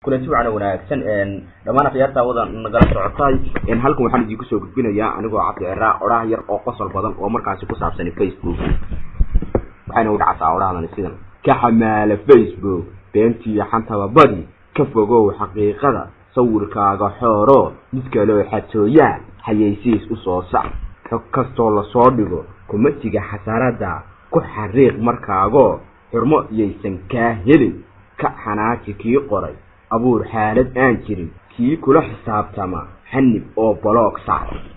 kulanti wacan wanaagsan dhammaan akhyaarta wadan nagala socotay halkan waxaan idinku soo gudbinayaa anigoo cabdi ciraa odhaah yar oo qosol badan oo markaasi ku saabsan facebook waxayna u dhacataa odhahdan sidan ka xamaala facebook beentii xantaba badi ka fogow xaqiiqada sawirkaaga xooro mid kaleo xatooyaa hayaysiis usoo sac xog kastoo lasoo dhigo kumatiga xasarada ku xariiq markaagoo xurmo iyaysan kaa helin ka xanaaji kii qoray abuur xaalad aan jirin kii kula xisaabtama xanib oo baloog saar